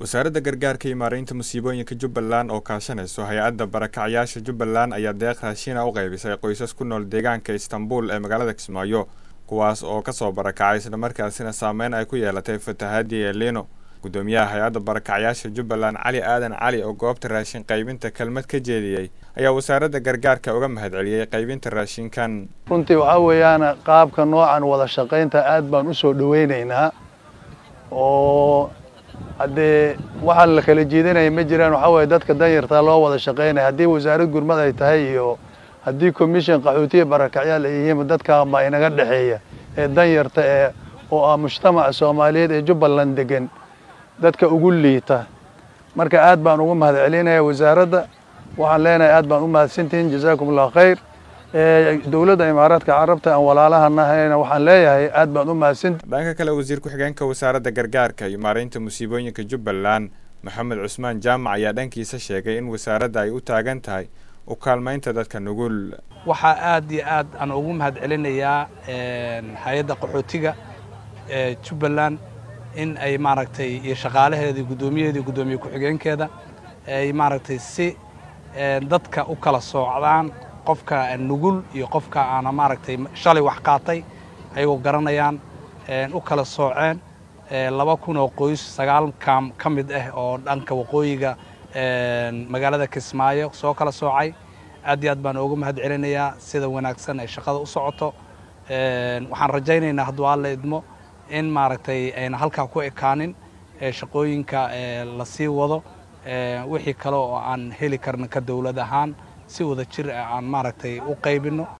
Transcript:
wasaaradda gargaarka iyo maaraynta musiibooyinka jubbaland oo kaashanayso hay-adda barakacyaasha jubbaland ayaa deeq raashiina u qaybisay qoysas ku nool deegaanka istanbul ee magaalada kismaayo kuwaas oo kasoo barakacay islamarkaasina saameyn ay ku yeelatay fatahaadii elino gudoomiyaha hay-adda barakacyaasha jubbaland cali aadan cali oo goobta raashin qaybinta kelmad ka jeediyey ayaa wasaaradda gargaarka uga mahadceliyey qaybinta raashinkan runtii waxaa weeyaan qaabka noocan wada shaqaynta aad baan u soo dhoweynaynaa oo haddee waxaan la kala jiidanaya ma jiraan waxaa weeye dadka danyartaa loo wada shaqaynaya haddii wasaarad gurmad ay tahay iyo haddii commission qaxootiya barakacyaal ay yihiin dadkaan baa inaga dhexeeya ee danyarta ee oo ah mujtamaca soomaaliyeed ee jubbaland degan dadka ugu liita marka aad baan ugu mahad celinaya wasaaradda waxaan leenahay aad baan u mahadsantihiin jazaakum allahu khayr dowladda imaaraadka carabta aan walaalahannahayna waxaan leeyahay aad baan u mahadsantihin dhanka kale wasiir ku-xigeenka wasaaradda gargaarka iyo maaraynta musiibooyinka jubbaland maxamed cusmaan jaamac ayaa dhankiisa sheegay in wasaaradda ay u taagan tahay u kaalmaynta dadka nugul waxaa aad iyo aad aan ugu mahad celinayaa hay-adda qaxootiga ee jubbaland in ay maaragtay iyo shaqaalaheeda iyo guddoomiyaheeda iyo guddoomiye ku-xigeenkeeda ay maaragtay si dadka u kala soocdaan qofka nugul iyo qofka aana maaragtay shalay wax qaatay ayagoo garanayaan u kala sooceen laba kun oo qoys sagaal kaam ka mid ah oo dhanka waqooyiga magaalada kismaayo soo kala soocay aad iyo aad baan uga mahad celinayaa sida wanaagsan ay shaqada u socoto waxaan rajaynaynaa hadduu alla idmo in maaragtay ayna halkaa ku ekaanin shaqooyinka la sii wado wixii kale oo aan heli karna ka dowlad ahaan si wada jir ah aan maaragtay u qaybinno